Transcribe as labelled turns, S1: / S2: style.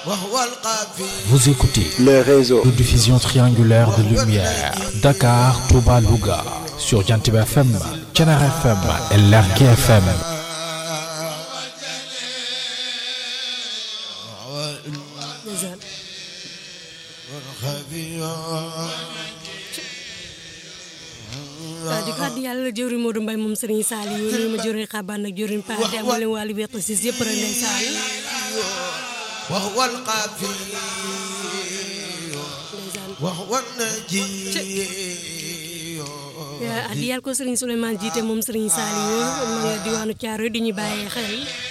S1: Vous écoutez
S2: le réseau
S1: de diffusion triangulaire de lumière Dakar, Touba, Louga sur Jantib FM, Thiénaba FM et Lergui FM.
S3: ndeysaan waaw di ko àddi yàlla jëwriñ Modou Mbaye moom Serigne Saliou nuyu ma jëwriñ Xabaan ak jëwriñ Paate ak mboolem waa Liberté 6 yëpp rek ndeysaan
S4: وهو القافي
S3: ndeysaan
S4: وهو النجي
S3: addi yàlla ko Serigne Souleymane jiite moom Serigne Saliou ma nga diwaanu Thiaroye di ñu bàyyee xel